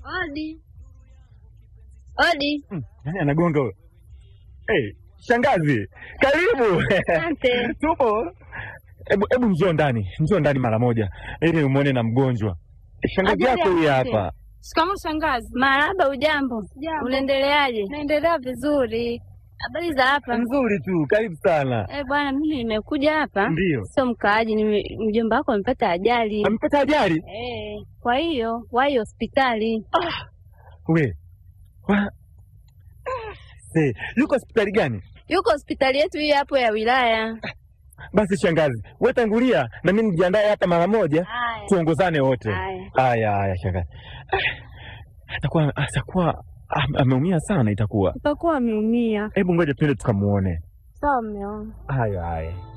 Odi. Odi. Hmm, Nani anagonga huyo? Hey, shangazi, karibu. Asante. Tupo. Hebu hebu njoo ndani, njoo ndani mara moja ili umwone na mgonjwa. Shangazi Ajali yako huyu afike. hapa. Shikamoo shangazi. Marahaba, ujambo? Jambo. Unaendeleaje? Naendelea vizuri. Habari za hapa? Nzuri tu, karibu sana. Eh, bwana, mimi nimekuja hapa Ndio. sio mkaaji, nime- mjomba wako amepata ajali Amepata ajali? eh, kwa hiyo wahi hospitali. We. Wa... Se, yuko hospitali gani? Yuko hospitali yetu hii hapo ya wilaya. Basi shangazi, wewe tangulia na mimi nijiandae hata mara moja Haya. tuongozane wote. Haya. Haya haya shangazi. Ah, Atakuwa atakuwa am- ameumia sana itakuwa. Utakuwa ameumia. Hebu ngoja twende tukamuone. Sawa, mume wangu. Haya haya.